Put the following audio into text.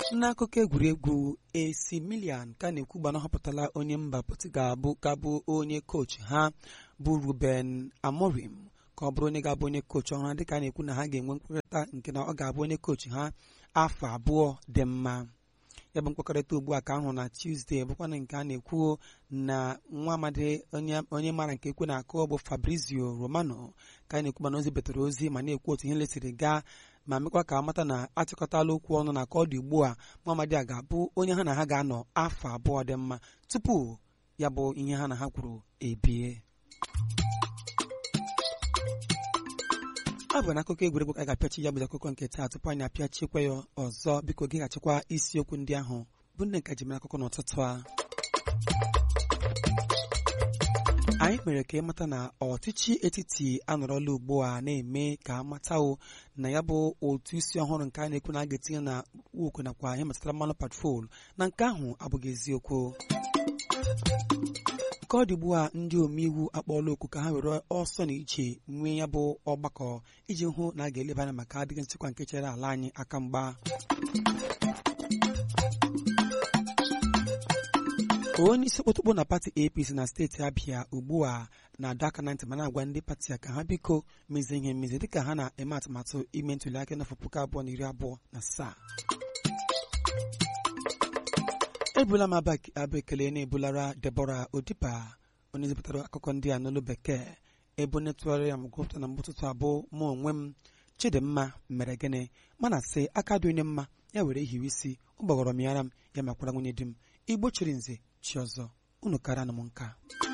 n'akụkọ egwuregwu AC Milan ka na-ekwu gbana họpụtala onye mba Portugal bụ ga-abụ onye kochi ha bụ Ruben Amorim ka ọ bụrụ onye ga-abụ onye kochi ọhụrụ dịka a na-ekwu na ha ga-enwe nkwekọrịta nke na ọ ga-abụ onye kochi ha afọ abụọ dị mma ya bụ mkpakọrịta ugbu a ka ahụ na Tuesday bụkwana nke a na-ekwu na nwa amadi onye mara nke ekwe na-akụ bụ Fabrizio Romano ka a na-ekwu mana ozi betere ozi ma na-ekwu otu ihe lesiri gaa ma mekwa ka amata na achịkọtala okwu ọnụ na ka ọ dị ugbu a Muhammadi a ga-abụ onye ha na ha ga-anọ afọ abụọ dị mma tupu ya bụ ihe ha na ha kwuru ebie ọ bụ n'akụkọ egwuregwu ka a ga-apịachi ya bụ akụkọ nke taa tupu anyị apịachikwa ya ọzọ biko geghachikwa isiokwu ndị ahụ bụ ndị nka jimere akụkọ n'ụtụtụ a anyị mere ka ịmata na ọchịchị etiti anọrọla ugbu a na-eme ka amatawo na ya bụ otu isi ọhụrụ nke a na-ekwu na a ga-etinye na ukwu nakwa ihe metụtara mmanụ patrol na nke ahụ abụghị eziokwu ka ọ dị ugbu a ndị omeiwu akpọọla oku ka ha were ọsọ na iche nwee ya bụ ọgbakọ iji hụ na a ga-eleba anya maka adịghị nchekwa nke chere ala anyị aka mgba onye isi kpụtụkpụ na pati apc na steeti abịa ugbu a na-adọ aka na ntị ma na-agwa ndị pati ya ka ha biko mezie ihe mmezi dịka ha na-eme atụmatụ ime ntụliaka n'afọ puku abụọ na iri abụọ na asaa ebula m abụ ekele na-ebulara Debora Odiba onye zipụtara akụkọ ndị a n'olu bekee ebe onye tụgharịrị ya m gụpụta na mgbụtụtụ abụọ mụ onwe m Chidimma mere gịnị mana sị aka dị onye mma ya were hiwe isi ụgbọghọrọ m yara m ya makwara nwunye di m igbo chiri nze chi ọzọ unu kara na m nka